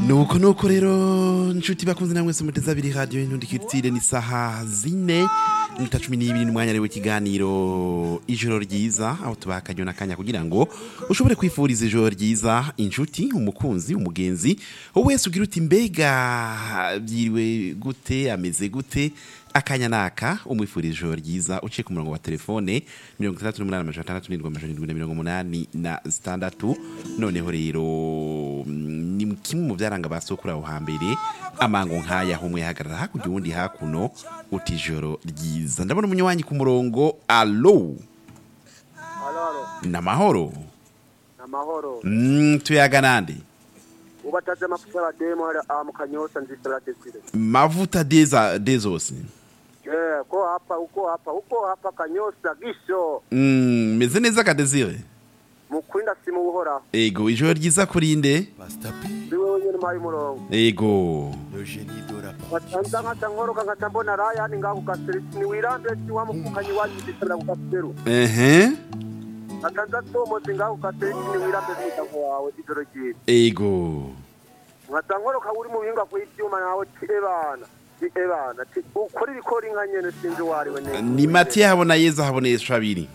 nuko nuko rero nshuti bakunze namwe se muteze abiri radio y'intundikirtire ni saha zine nita cumi n'ibiri n'umwanya rero w'ikiganiro ijoro ryiza aho tubaha akanya n'akanya kugira ngo ushobore kwifuriza ijoro ryiza inshuti umukunzi umugenzi wowe wese ugira uti mbega byiriwe gute ameze gute akanya naka umwifuriza ijoro ryiza uciye ku murongo wa telefone mirongo itandatu n'umunani amajana atandatu n'indwi amajana indwi na mirongo umunani na zitandatu noneho rero mm, ni kimwe mu byaranga ba sokuru aho hambere amango nk'aya umwe yahagarara hakurya uwundi hakuno uti ijoro ryiza ndabona umunywanyi ku murongo alo Alaro, namahoro amahoro. mm, tuyaga nande Ubataze amafuta ya demo hali ah, mukanyosa nzisira desire. mavuta deza dezose Eh, ko hapa, uko hapa, uko hapa kanyosa gisho. mm, meze neza kadezire Mukwinda simu uhora. ego ijoro ryiza kurinde Ndiwe wenyene mayi murongo. ego Watanza nkata nkoroka nkata mbona raya ni ngaho gaserisi ni wirambe si wa mukukanyi wanyu ndisira ku gaseru. ehe Watanza tomozi ngaho gaserisi ni wirambe n'umuryango wawe ijoro ryiza. ego Nkata nkoroka uri mu bihinga kw'ivyuma nawe ti ebana. Ti ebana. Ti ukora ibikora inka nyene sinzi wariwe neza. ni matiya habona yeza haboneshwa abiri